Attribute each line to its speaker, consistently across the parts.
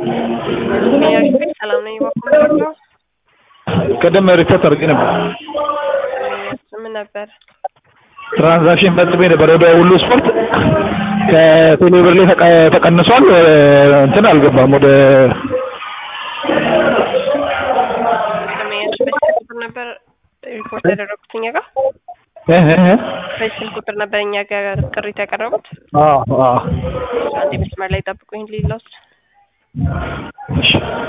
Speaker 1: ሰላም ነኝ። በኩል ነው
Speaker 2: ቅድም ሪፖርት አድርጌ ነበር።
Speaker 1: ምን ነበር?
Speaker 2: ትራንዛክሽን ፈጽሜ ነበር ወደ ሁሉ ስፖርት ከቴሌብር ላይ ተቀ- ተቀንሷል። እንትን አልገባም ወደ
Speaker 1: ከመያዝ በስልክ ቁጥር ነበር ሪፖርት ያደረጉት እኛ ጋር
Speaker 2: እህ እህ እህ።
Speaker 1: በስልክ ቁጥር ነበር እኛ ጋር ቅሬታ ያቀረቡት።
Speaker 2: አዎ አዎ።
Speaker 1: አንዴ መስመር ላይ ጠብቁኝ ሌላውስ
Speaker 2: እሺ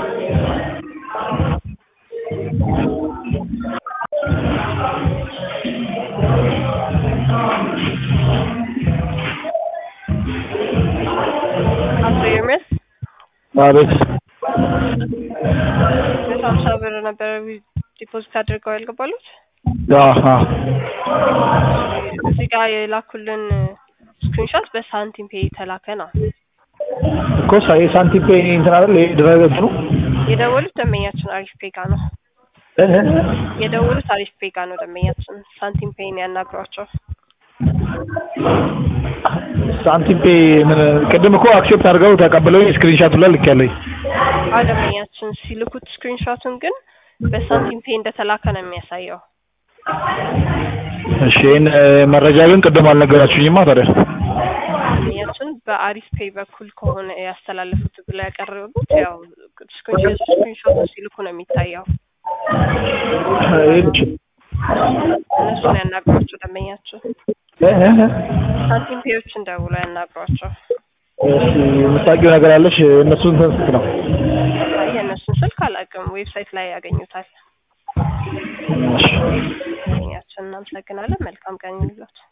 Speaker 1: አቶ ኤርሜስ
Speaker 2: አቤት።
Speaker 1: መቶ ሀምሳ ብር ነበር ዲፖዚት አድርገው ያልገባሉት።
Speaker 2: አዎ አዎ።
Speaker 1: እዚህ ጋር የላኩልን ስክሪንሾት በሳንቲም ፔይ የተላከ ነው።
Speaker 2: እኮ ሳ- የሳንቲም ፔይ እንትን አይደል ይሄ ድረገጽ ነው።
Speaker 1: የደወሉት ደንበኛችን አሪፍ ፔይ ጋር ነው።
Speaker 2: እህ እህ እህ።
Speaker 1: የደወሉት አሪፍ ፔይ ጋር ነው። ደንበኛችን ሳንቲም ፔይን ያናግሯቸው።
Speaker 2: ሳንቲም ፔይ ምን ቅድም እኮ አክሴፕት አድርገው ተቀብለውኝ ስክሪንሻት ላይ ልኬያለሁኝ።
Speaker 1: አዎ ደንበኛችን ሲልኩት ስክሪንሾቱን ግን በሳንቲም ፔይ እንደተላከ ነው የሚያሳየው።
Speaker 2: እሺ ይሄን እ፣ መረጃ ግን ቅድም አልነገራችሁኝማ ታዲያ።
Speaker 1: ደንበኛችን በአሪፍ ፔይ በኩል ከሆነ ያስተላለፉት ብለው ያቀረቡት ያው ስክሪንሾት ስክሪንሾቱን ሲልኩ ነው የሚታየው።
Speaker 2: ይሄን እሺ።
Speaker 1: እነሱን ያናግሯቸው ደንበኛችን።
Speaker 2: እህ እህ እህ።
Speaker 1: ሳንቲም ፔዮችን ደውለው ያናግሯቸው።
Speaker 2: እሺ የምታውቂው ነገር አለሽ? እነሱ እንትን ስንት ነው?
Speaker 1: አይ የእነሱን ስልክ አላውቅም፣ ዌብሳይት ላይ ያገኙታል።
Speaker 2: እሺ
Speaker 1: ደንበኛችን እናመሰግናለን። መልካም ቀን ይሁንላችሁ።